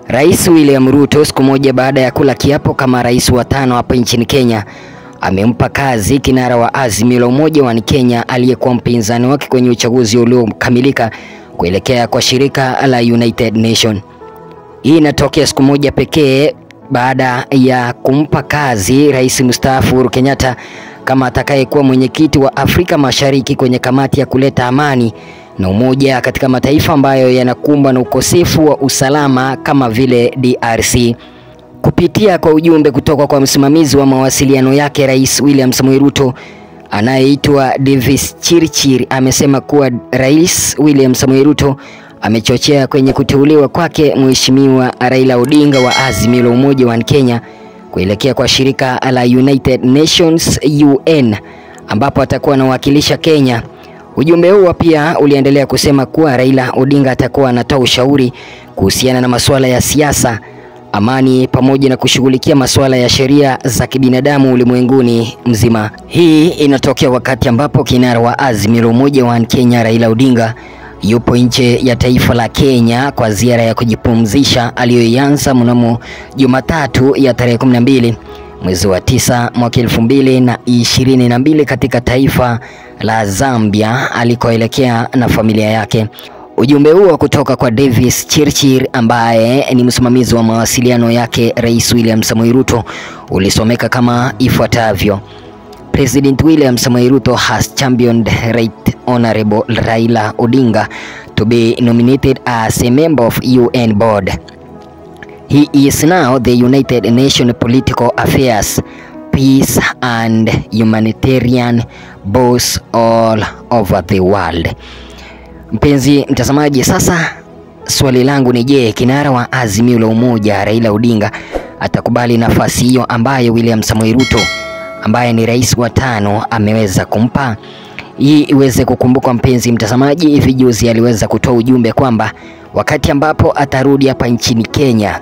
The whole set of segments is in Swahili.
Rais William Ruto siku moja baada ya kula kiapo kama rais wa tano hapa nchini Kenya amempa kazi kinara wa Azimio la Umoja wa Kenya aliyekuwa mpinzani wake kwenye uchaguzi uliokamilika kuelekea kwa shirika la United Nation. Hii inatokea siku moja pekee baada ya kumpa kazi rais mstaafu Uhuru Kenyatta kama atakayekuwa mwenyekiti wa Afrika Mashariki kwenye kamati ya kuleta amani na umoja katika mataifa ambayo yanakumbwa na ukosefu wa usalama kama vile DRC. Kupitia kwa ujumbe kutoka kwa msimamizi wa mawasiliano yake, Rais William Samoei Ruto anayeitwa Davis Chirchir amesema kuwa Rais William Samoei Ruto amechochea kwenye kuteuliwa kwake Mheshimiwa Raila Odinga wa Azimio la Umoja wa Kenya kuelekea kwa shirika la United Nations UN ambapo atakuwa anawakilisha Kenya. Ujumbe huo pia uliendelea kusema kuwa Raila Odinga atakuwa anatoa ushauri kuhusiana na masuala ya siasa, amani pamoja na kushughulikia masuala ya sheria za kibinadamu ulimwenguni mzima. Hii inatokea wakati ambapo kinara wa Azimio la Umoja wa Kenya Raila Odinga yupo nje ya taifa la Kenya kwa ziara ya kujipumzisha aliyoianza mnamo Jumatatu ya tarehe 12 mwezi wa tisa mwaka elfu mbili na ishirini na mbili katika taifa la Zambia alikoelekea na familia yake. Ujumbe huo kutoka kwa Davis Chirchir ambaye ni msimamizi wa mawasiliano yake Rais William Samoei Ruto ulisomeka kama ifuatavyo: President William Samoei Ruto has championed Right Honorable Raila Odinga to be nominated as a member of UN board. He is now the United Nations Political Affairs, Peace and Humanitarian boss all over the world. Mpenzi mtazamaji, sasa swali langu ni je, kinara wa Azimio la Umoja Raila Odinga atakubali nafasi hiyo ambayo William Samoei Ruto ambaye ni rais wa tano ameweza kumpa? Hii iweze kukumbukwa mpenzi mtazamaji, hivi juzi aliweza kutoa ujumbe kwamba wakati ambapo atarudi hapa nchini Kenya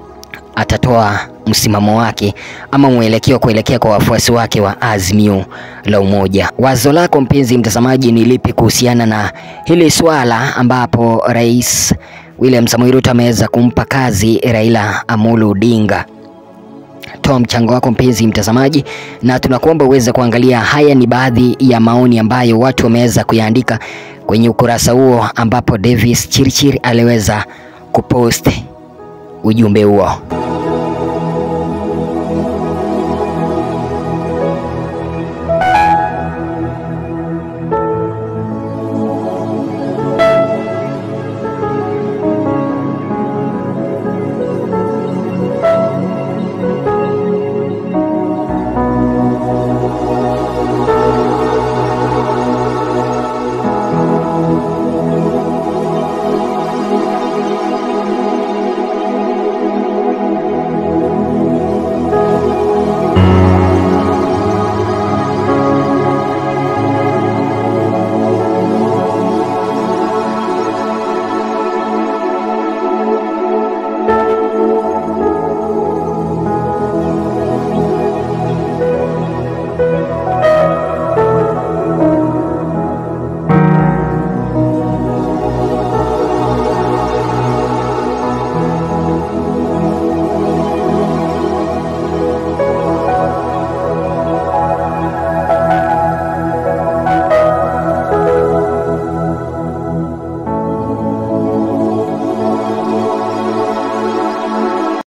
atatoa msimamo wake ama mwelekeo kuelekea kwa wafuasi wake wa Azimio la Umoja. Wazo lako mpenzi mtazamaji ni lipi kuhusiana na hili swala ambapo Rais William Samoei Ruto ameweza kumpa kazi Raila Amolo Odinga? Toa mchango wako mpenzi mtazamaji, na tunakuomba uweze kuangalia. Haya ni baadhi ya maoni ambayo watu wameweza kuyaandika kwenye ukurasa huo ambapo Davis Chirchir aliweza kupost ujumbe huo.